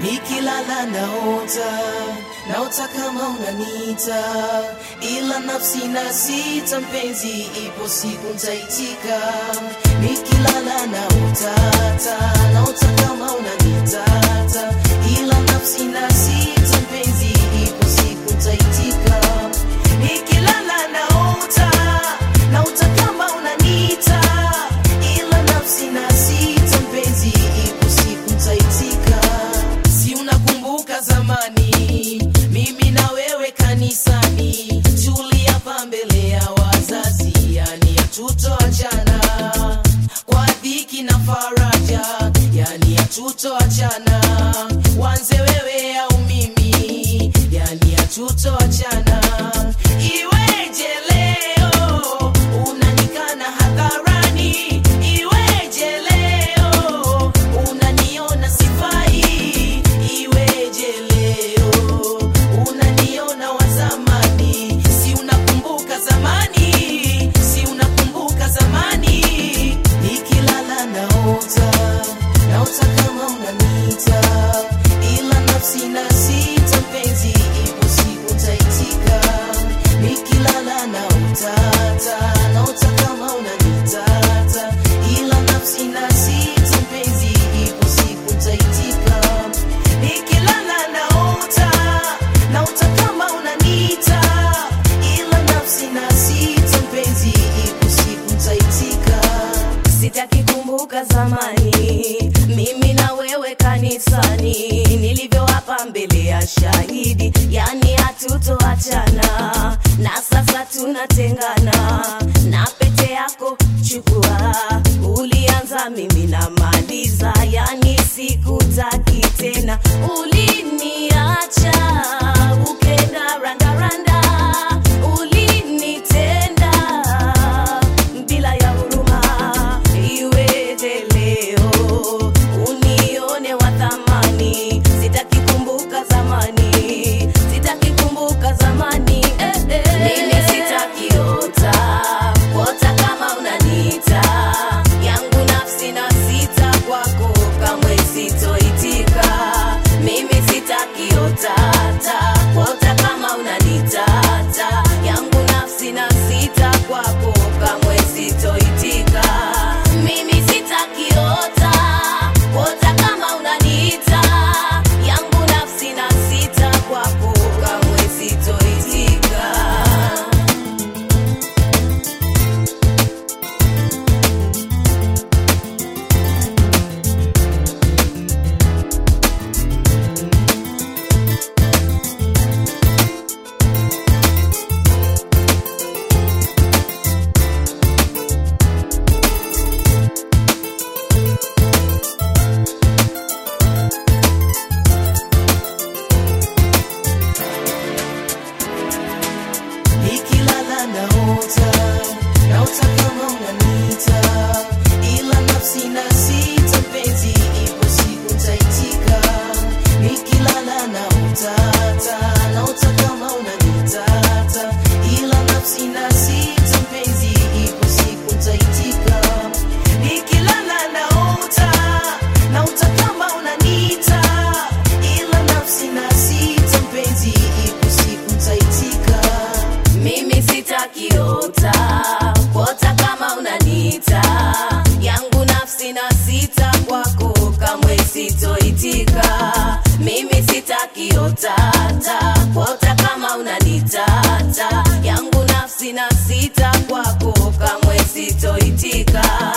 nikilala naota naota kama unanita ila nafsi na sita mpenzi ipo siku ntaitika nikilala naotata naota kama unanitata ila nafsi na sita mpenzi ipo siku ntaitika nikilala naota naota kama unanita ila nafsi na sita mpenzi ipo siku ntaitika si unakumbuka zamani mimi na wewe kanisani tuliapa mbele ya wazazi yani hatutoachana kwa dhiki na faraja yani hatutoachana wanze wewe au mimi yani hatutoachana iweje leo unanikana hadharani iweje leo unaniona sifai iweje leo unaniona wa zamani si unakumbuka zamani si unakumbuka zamani nikilala naota naota kama unanita ila nafsi na sita mpenzi ipo siku ntaitika nikilala naotata naota kama unanitata ila nafsi na sita mpenzi ipo siku ntaitika nikilala naota naota kama unanita ila nafsi na sita mpenzi ipo siku ntaitika sitaki kumbuka zamani mimi na wewe kanisani nilivyoapa mbele ya shahidi yani hatutoachana na sasa tunatengana na pete yako chukua ulianza mimi na maliza yani sikutaki tena uliniacha ukenda randaranda ulinitenda bila ya huruma iweje leo unione wa thamani sitaki kumbuka zamani sitaki kumbuka zamani eh, eh. mimi sitaki ota ota kama unanita yangu nafsi na sita kwako kamwe sitoitika mimi sitaki otata ota kama unanitata yangu nafsi na sita kwako kamwe sitoitika mimi sitaki ota ota kama unaniita yangu nafsi na sita kwako kamwe sitoitika nikilala naota naota kama unanita ila nafsi na sita mpenzi ipo siku ntaitika nikilala naotata naota kama unanitata ila nafsi na sita mpenzi ipo siku ntaitika nikilala naota naota kama unanita ila nafsi na sita mpenzi ipo siku ntaitika mimi sitakiota kuota kama unanita yangu nafsi na sita kwako kamwe sitoitika mimi sitakiotata kuota kama unanitata yangu nafsi na sita kwako kamwe sitoitika